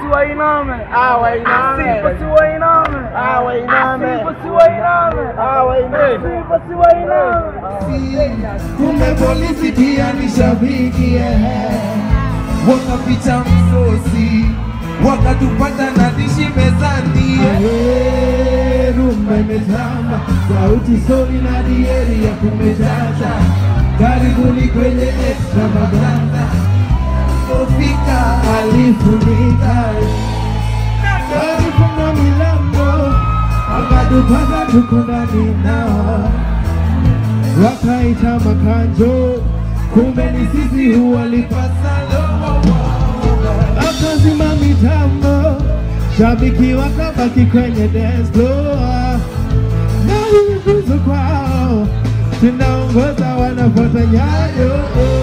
si wainame. Ah, wainame. Sifa si wainame. Ah, wainame. Sifa si wainame. Ah, wainame. Sifa si wainame. Kumbe polisi pia ni shabiki eh. Wakapicha msosi wakatupata na dishi mezani eh. Rumba imetamba, sauti soli na dieri ya kumejaza. Karibuni kwenye extravaganza, kofika alifunika alifunga milango akatupata tuko ndani nao wakaita makanjo, kumbe ni sisi huwalipasalo. Akazima mitambo, shabiki wakabaki kwenye dance floor, na hii tuzo kwao, tunaongoza wanafuata nyayo.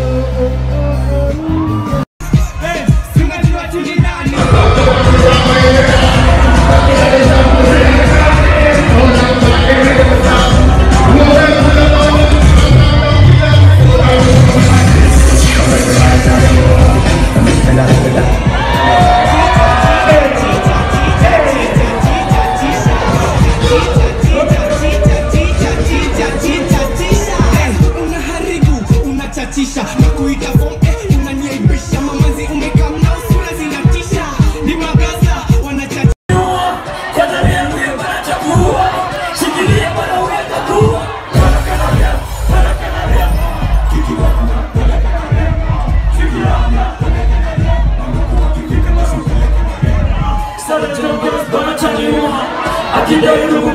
unaharibu unachatisha na kuita form eh, unaniaibisha mamazi umekamna sura zinatisha ni magaza wanachatisha akidai